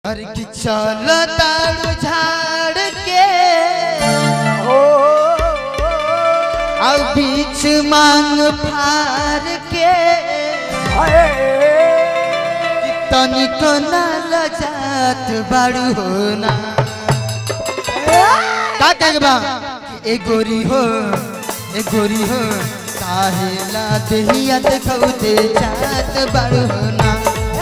अरे कि चल तारू झाड़ के अब बीच मांग फार के कि तनिको ना लजात बाड़ू हो ना का कहे बा कि ए गोरी हो ए गोरी हो काहे ला देहिया देखौते जात बाड़ू हो ना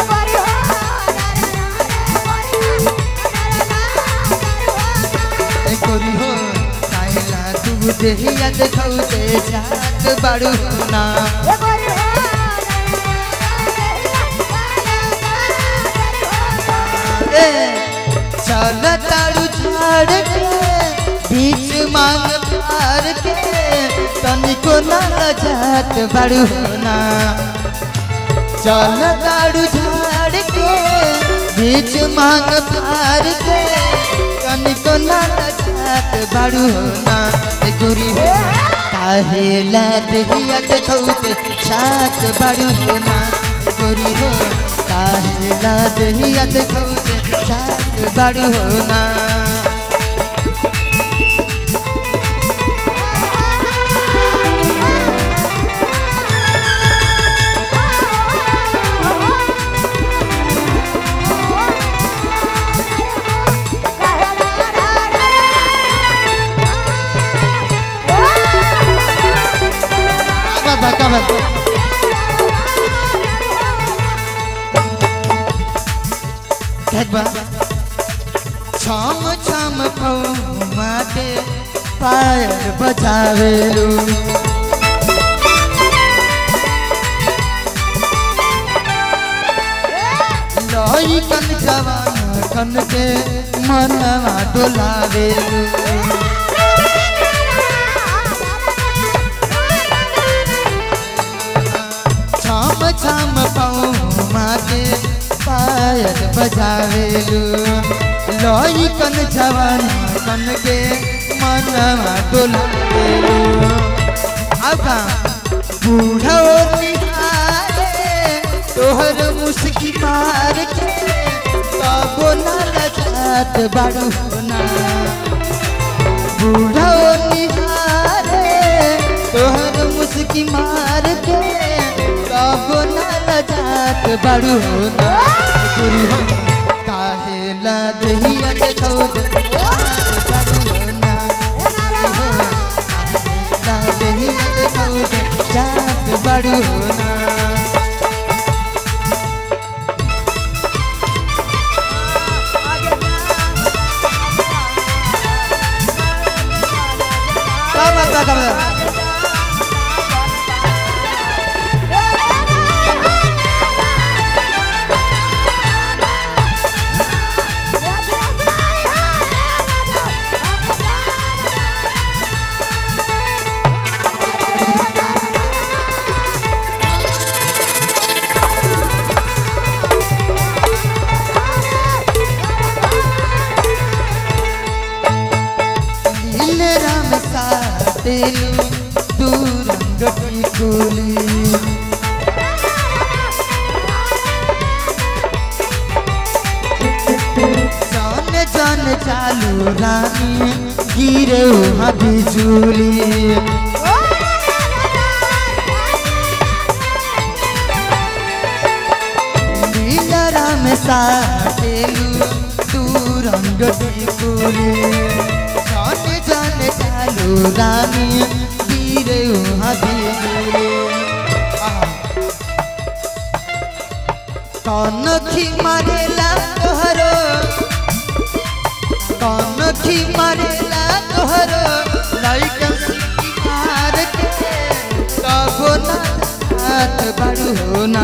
ए गोरी हो काहे ला तू देहिया देखौते जात बाड़ू हो ना ए चल तारू झाड़ के बीच मांग पार के तनिको ना लजात बाड़ू हो ना चल तारू झाड़ के बीच मांग पार के तनिको ना लजात बाड़ू हो ना ए गोरी हो काहे ला देहिया देखौते छात बाड़ू हो ना ए गोरी हो काहे ला देहिया देखौते छात बाड़ू हो ना का बात का बात कहत बा छम छम पौमा के पायल बजावेलू लई कन जवान कन के मनवा डोलावेलू छम छम पौमा के पायल बजावेलू लई कन जवान कन के मनवा डोलावेलू अब बूढ़ा निहारे तोहर मुस्की मार के कबो ना लजात बाड़ू ना बूढ़ा निहारे तोहर मुस्की मार के कबो ना लजात बाड़ू ना गुरु हो काहे ला दहिया के खौद बाड़ू ना ला दहिया के खौद जात बाड़ू ना का बात का बात नील राम सातेलू तू रंग पिकुली जान जान चालू रानी गिरे वहाँ बिजुली नील राम सातेलू तू रंग पिकुली जान जान चालू रानी गिरे वहाँ बिजुली कौन खी मारेला तोहरो कौन खी मारेला तोहरो लइकन सिटी मार के कबो ना हाथ बड़ू होना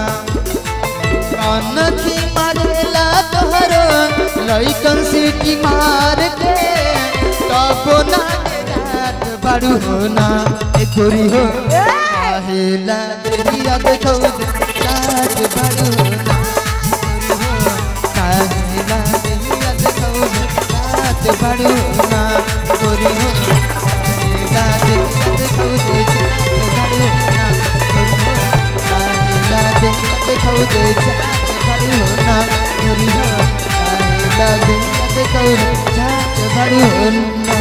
कौन खी मारेला तोहरो लइकन सिटी मार के कबो ना हाथ बड़ू होना ए गोरी हो काहेला देहिया देखौ जात बड़ू होना काहेला देहिया देखौ जात बड़ू होना गोरी हो काहेला देहिया देखौ जात बड़ू होना गोरी हो काहेला देहिया देखौ जात बड़ू होना गोरी हो चाट बाड़ू ना